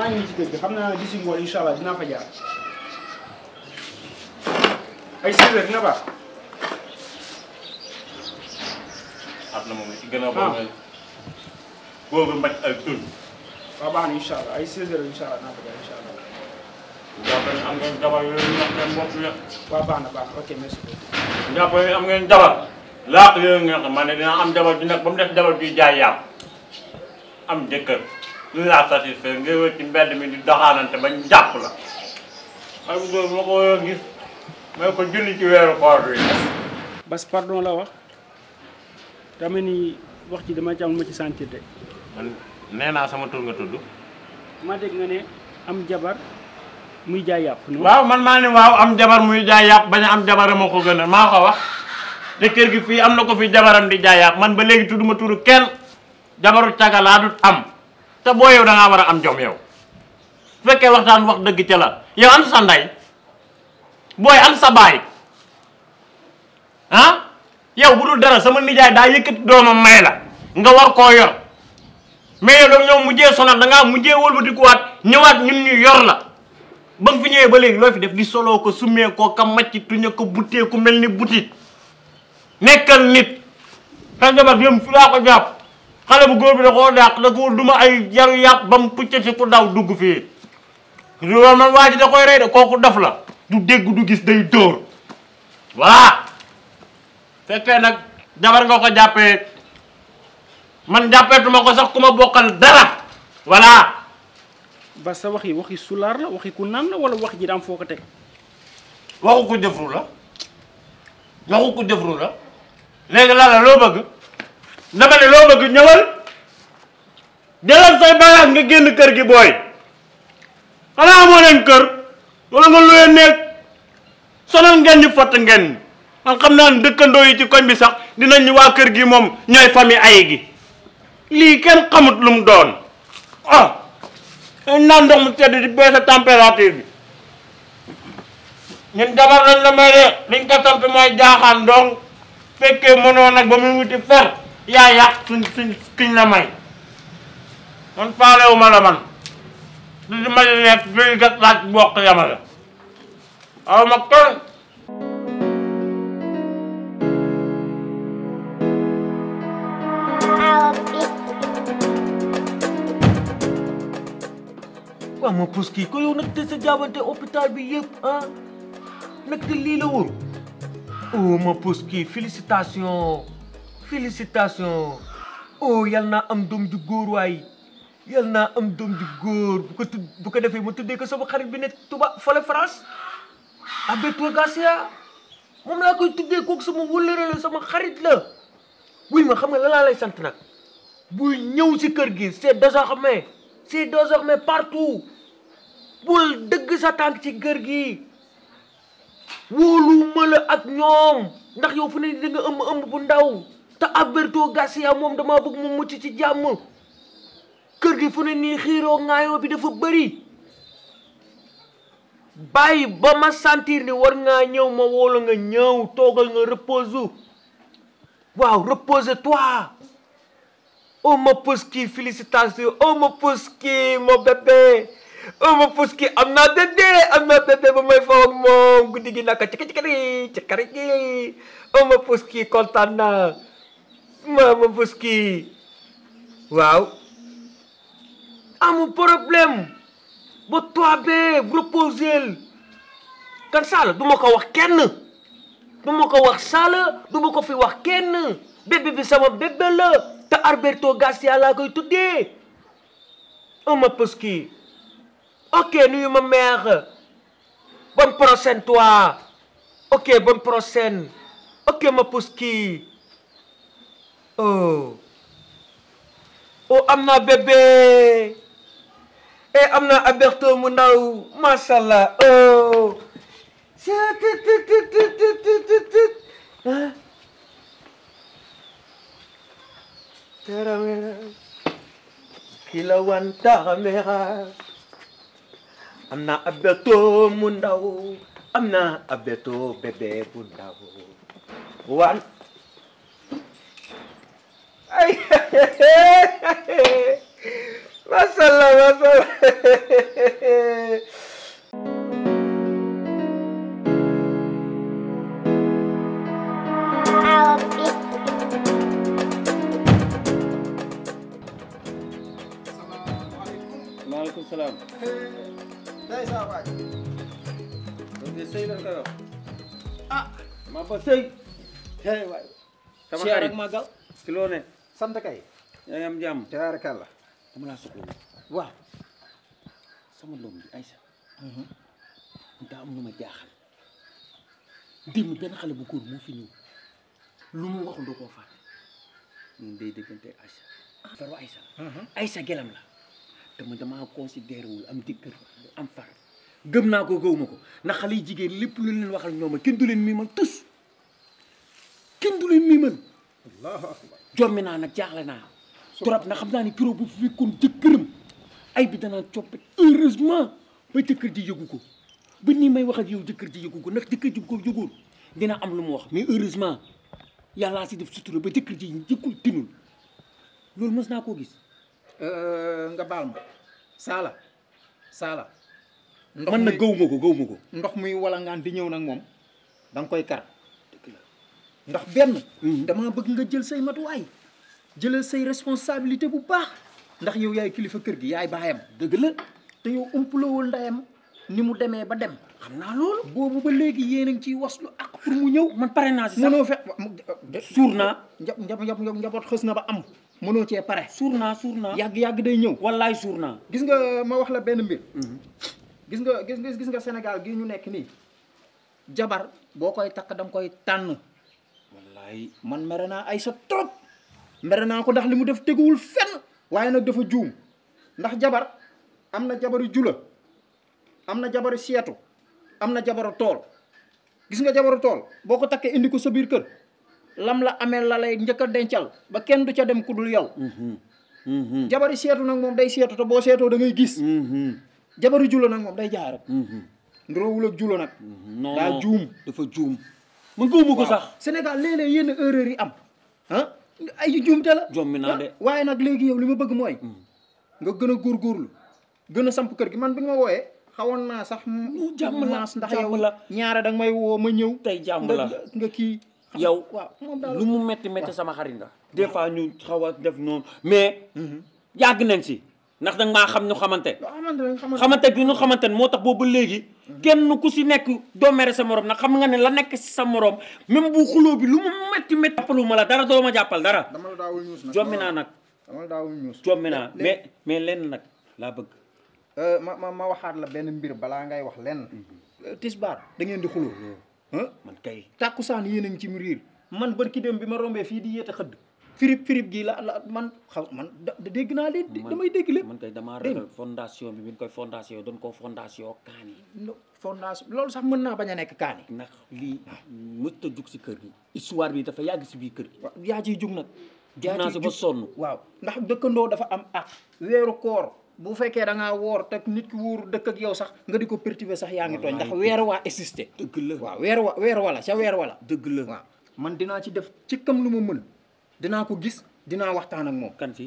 maa ngi nii ci kër gi xam naa d'ici ngoon incha allah dinaa fa jaar ay 16 heures dina baax. xam na moom li ci gën a bon mooy boobu mbaj ay tun waaw baax na incha allah ay 16 heures incha allah dinaa fa jaar incha allah. jàpp ne am ngeen jabar yooyu wax seen bopp ya waaw baax na baax na ok merci beaucoup. jàpp ne am ngeen jabar laaq yooyu ngeen xam man ne dina am jabar ju nekk ba mu def jabar juy jaay yàpp am jëkkër lu laa satisfaire ngay wër ci mbedd mi di doxaanante bañ jàpp la ay bu góor ma ko war a gis may ko julli ci weeru koor bi Bas pardon la wax dama ni wax ci dama ci am ma ci sentir de man nee naa sama tur nga tudd ma dégg nga ne am jabar muy jaay yàpp non waaw man maa ne waaw am jabar muy jaay yàpp bañ a am jabar ma ko gën a maa ko wax te kër gi fii am na ko fi jabaram di jaay yàpp man ba léegi tudduma turu kenn jabaru caga laa dut am te boo yow da ngaa war a am jom yow su fekkee waxtaan wax dëgg ca la yow am sa ndey booy am sa baay ah yow bu dul dara sama nijaay daa yëkkati doomam may la nga war koo yor mais yow danga ñëw mujjee sonal da ngaa mujjee wëlbatikuwaat ñëwaat ñun ñu yor la ba nga fi ñëwee ba léegi loo fi def di soloo ko summee koo ka macc tuñe ko buttee ku mel ni butit nekkal nit sa jabar yëm fi laa ko jàpp xale bu góor bi da koo dàq da ko duma ay yaru yàpp ba mu pucce si ku daw dugg fii loolu man waa ji da koy rey de kooku dof la du dégg du gis day dóor voilà fekkee nag jabar nga ko jàppee man jàppeetuma ko sax ku ma bokkal dara voilà Bas sa wax yi waxi sulaar la waxi ku naan la wala wax ji daam foo ko teg waxu ko jëfru la waxu ko jëfru la léegi la la loo bëgg dama ne loo bëgg ñëwal jëlal say bagage nga génn kër gi booy xanaa amoo leen kër wala nga luye nekk sonal ngeen ñu fott ngeen ñi man xam naa ne dëkkandoo yi ci koñ bi sax dinañ ñu waa kër gi moom ñooy famille ay gi lii kenn xamut lu mu doon ah naan ndox mu sedd di baisse température bi ñun jabar lañ la may de liñ ko sant mooy jaaxaan donc fekkee mënoo nag ba muy wuti fer yaa yàq suñ suñ kiñ la may man faalewu ma la man du di ma di nekk luy gas laaj bokk yamale aw ma kenn waaw ma pus kii ko yow nag te sa jaabante hôpital bi yëpp ah nag te lii la woon oh ma pus kii félicitation félicitation oh yal naa am doom ju góor waay yal naa am doom ju góor bu ko tudd bu ko defee ma tuddee ko sama xarit bi ne tuba fale France Alberto Garcia moom laa koy tuddee kooku sama wëllëre la sama xarit la wuy ma xam nga la laa lay sant nag buy ñëw si kër gi c'est désormais c'est désormais partout bul dëgg sa tànk ci kër gi wóoluwuma la ak ñoom ndax yow fu ne da nga ëmb ëmb bu ndaw te Alberto Garcia moom damaa bëgg mu mucc ci jàmm kër gi fu ne nii xiiroo ŋaayoo bi dafa bëri bàyyi ba ma sentir ni war ngaa ñëw ma wóolu nga ñëw toogal nga repose waaw repose toi oh ma pouski félicitations oh ma pouski mon bébé oh ma pouski am naa bébé am naa bébé ba may faw ak moom guddi gi naka cikki cikkari cikkari gi oh ma pouski kontaan naa ma ma pouski waaw amul problème ba toi bee reposel kan Sall du ma ko wax kenn du ma ko wax Sall du ma ko fi wax kenn bébé bi sama bébé la te Alberto Garcia laa koy tuddee oh ma pouski ok nuyu ma mère bonne prochaine toi ok bonne prochaine ok ma pouski oh oh am naa bébé eh am naa Alberto mu ndaw macha allah oh. Taramera, kilawan taramera. am naa Alberto mu ndaw am naa Alberto bébé bu ndaw wan ay macha allah macha allah maaleykum salaam. day saa waay donc sëy la koy wax. ah maa fa sëy. hey waay sama siyaar xarit ak màggal ci loo ne. sant kay yaa ngi am jàmm. tabaarakalla dama laa soxla woon. waaw sama doom bi Aïssa. daa am lu ma jaaxal. démb benn xale bu góor moo fi ñëw. lu mu waxul da koo fàtte. ñun day dëggante Aïssa. faru Aïssa. Aïssa gelam la. te man damaa considéré wul am jëkkër am far. gëm naa ko gëw ma ko ndax xale yi jigéen lépp lu leen waxal ñoom kenn du leen miimal tus kenn du leen miimal. allahu akbar jommi naa nag jaaxle naa trop na xam naa ni kiro bu fi fekkoon jëkkëram ay bi danaa coppe heureusement ba jëkkër ji yëgu ko ba nii may wax ak yow jëkkër ji yëgu ko ndax jëkkër ji bu ko yëgoon dina am lu mu wax mais heureusement yàllaa si def sutura ba jëkkër ji jëkkul tinul loolu mës naa koo gis nga baal ma saala saala man nag gaw ma ko gaw ma ko ndox muy walangaan di ñëw nag moom da nga koy kar ndax benn dama bëgg nga jël say matuwaay jëlal say responsabilité bu baax ndax yow yaay kilifa kër gi yaay baayam dëgg la te yow umpulawul ndeyam ni mu demee ba dem xam naa loolu boobu ba léegi yéen a ngi ciy waslu ak pour mu ñëw man pare naa si sax mënoo fe suur naa njab njab njab njaboot xës na ba am mënoo cee pare suur naa suur naa yàgg-yàgg day ñëw wallaay suur naa gis nga ma wax la benn mbir gis nga gis nga gis nga Sénégal gii ñu nekk nii jabar boo koy takk da nga koy tànn wallaay man mere naa ay sa trop mere naa ko ndax li mu def teguwul fenn waaye nag dafa juum ndax jabar am na jabaru jula am na jabaru seetu am na jabaru tool gis nga jabaru tool boo ko takkee indi ko sa biir kër lam la amee la lay njëkk a dencal ba kenn du ca dem ku dul yow jabaru seetu nag moom day seetu te boo seetoo da ngay gis jabaru jula nag moom day jaay rek nduroowul ak jula nag non daa juum dafa juum man gëwuma ko sax Sénégal léeg-léeg yenn erreur yi am ah ay juumte la Jommi naa de. ah, waaye nag léegi yow li ma bëgg mooy nga gën a góorgóorlu gën a samp kër gi man bi nga ma wooyee xawoon naa sax mu jàmm la, maas ndax jàmm yow la. ñaare danga may woo ma ñëw tey jàmm nga la nga kii xam- yow waaw moom daal lu mu metti metti sama xarit nga des fois ñu xaw a def noonu mais yàgg nañ si ndax danga maa xam ñu xamante loo xamante ne xamante xamante bi ñu xamante ne moo tax boobu ba léegi kenn ku si nekk doo mere sa morom nag xam nga ne la nekk si sa morom même bu xuloo bi lu mu metti metti jàppalu ma la dara doo ma jàppal dara dama la daawul ñuus nag jommi naa nag dama la daawul ñuus jommi naa Léegi- mais mais lenn nag laa bëgg Euh, ma ma ma waxaat la benn mbir balaa ngay wax lenn tisbaar da ngeen di xuloo ah man kay tàkkusaan yéen a ngi ci mu riir man barki dem bi ma rombee fii di yéete xëdd firib firib gi la la man xaw man da da dégg naa leen man- damay dégg lépp man kay damaa Dégg ragal fondation bi bi ñu koy fondation doon ko fondation kaani no fondation loolu sax mën naa bañ a nekk kaani ndax lii mësta jug si kër gi histoire bi dafa yàgg si biir kër gi waaw yaa ciy jug nag jug naa si ba sonn waaw ndax dëkkandoo dafa am ak weeru koor bu fekkee da ngaa woor te nit ki wóoru dëkk ak yow sax nga di ko perturber sax yaa ngi tooñ ndax weer waa existé dëgg la waaw weer wa weer wala ca weer wala dëgg la waaw man dinaa ci def ci kam lu ma mën dinaa ko gis dinaa waxtaan ak moom kan si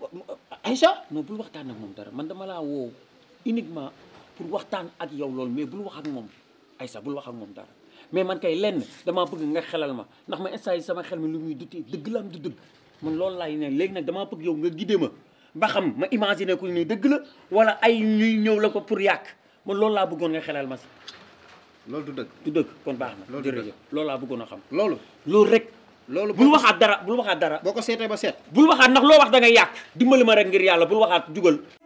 Aïcha non bul waxtaan ak moom dara man dama laa woo uniquement pour waxtaan ak yow loolu mais bul wax ak moom Aïssa bul wax ak moom dara mais man kay lenn damaa bëgg nga xelal ma ndax ma instant yi sama xel mi lu muy dutee dëgg la am du dëgg man loolu laay ne léegi nag damaa bëgg yow nga guidé ma ba xam ma imaginer ko ni dëgg la wala ay ñuy ñëw la ko pour yàq man loolu laa bëggoon nga xelal ma si loolu du dëgg du dëgg kon baax na Loolu du jërëjëf loolu laa bëggoon a xam loolu loolu rek loolu bul waxaat dara bul waxaat dara boo ko seetee ba seet bul waxaat ndax loo wax da ngay yàq dimbali ma rek ngir yàlla bul waxaat jugal